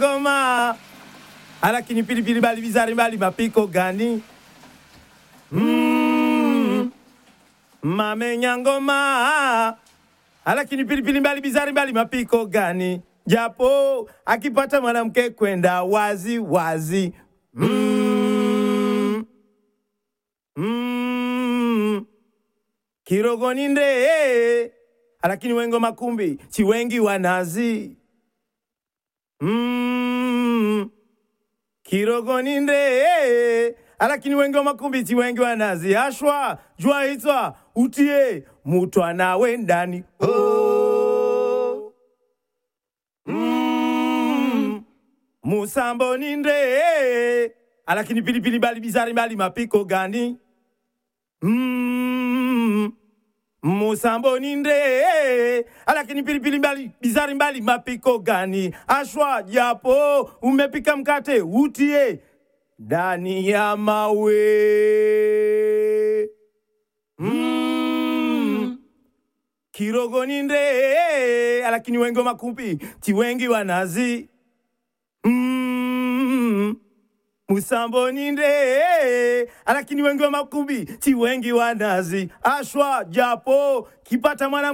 Goma alakini pilipili bali bizari bali mapiko gani? Mm. Mamenya ngoma alakini pilipili mbali bizari mbali mapiko gani? Japo akipata mwanamke kwenda wazi wazi. Mm. Mm. Kirogoni nde alakini wengo makumbi chiwengi wanazi. Mm. Kirogoni nde alakini wengi wa makumbiti wengi wanazi ashwa jua hitwa utie mutwana wendani oh. mm. musambo ni nde alakini pilipili bali bizari bali mapiko gani mm. musambo ni nde alakini pilipili mbali bizari mbali mapiko gani ashwa japo umepika mkate utie ndani ya mawe mm. kirogo ni nde alakini wengi wa makumbi ti wengi wanazi mm. musambo ni nde alakini wengi wa makumbi ti wengi wanazi ashwa japo kipata mwana